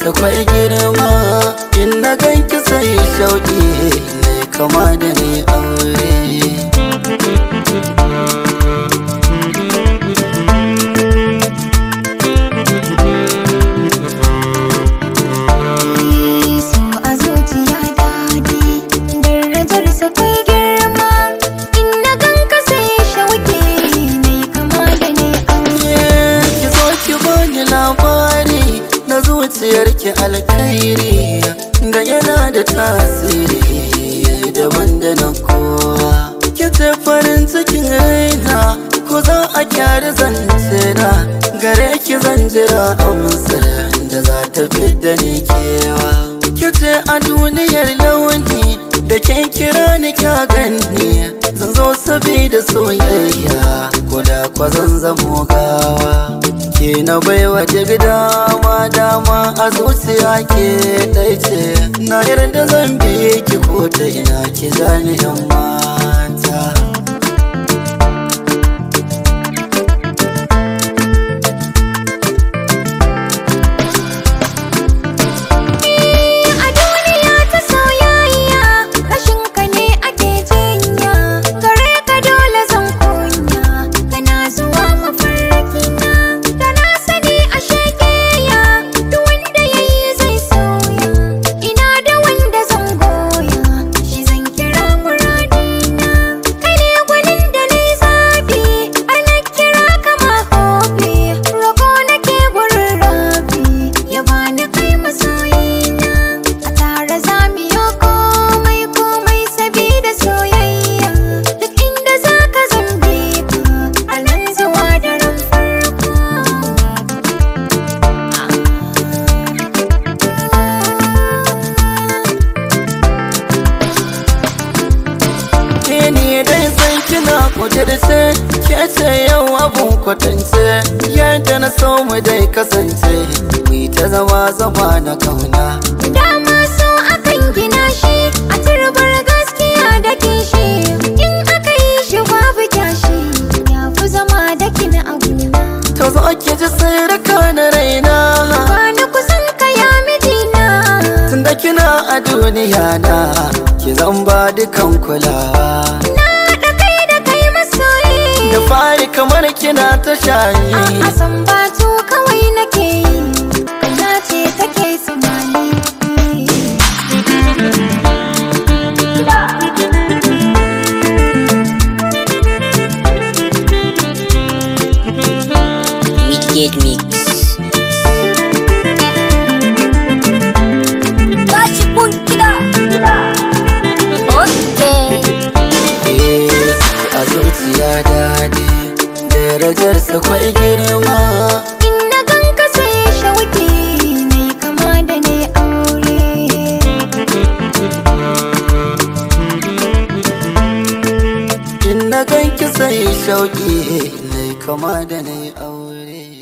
darajarsa kwai girma in na ganki sai shauki ne kama da ni aure so a zuciya daɗi darajarsa kai girma in na ganka sai shauke ne kama da ni aure ki zo ki bani labari na zuciyarki alkhairi da yana da tasiri daban da na kowa ki ce farin cikin raina ko za a kyara zance na gare ki zan jira amsar da za ta fidda ni kewa ki ce a duniyar launi da ke kira ni kya gani zan zo sabida soyayya ko da kwa zan zamo gawa ke na baiwa duk dama dama a zuciya ke ɗai ce na yarda zan bi ki ko ta ina ki zani yan mata a duniya ta soyayya rashin ka ne ake jinya gare ka dole zan kunya kana zuwa mafarki na da na sani a shekeya duk wanda yayi zai soya ina da wanda zan goya shi zan kira muradina kai ne gwanin da ni zabi ana kira kama hobi roko nake gurin rabi ya bani kai masoyina a tare za mu yi komai komai sabida soyayya duk inda za ka zambe ka a nan zuwa daren farko ke ne dai san kina kudirce ke ce yau abun kwatance yadda na so mu dai kasance mu ta zama zama na kauna dama so akan gina shi a turbar gaskiya da kishi in aka yi shi babu kyashi ya fi zama da kina abuna to zo ki ji sirrika na raina Bani kusan ka ya mijina tunda kina a duniya na ki zan ba dukan kulawa Na da kai da kai masoyi da fari kamar kina ta shayi A san batu kawai nake yi Kana ce take tsammani Wicked Mix. Tashi kun gida Okay Eh, a zuciya daɗi darajarsa kwai girma In na ganka sai shauki ne kama da ne aure in na ganki sai shauki ne kama da na aure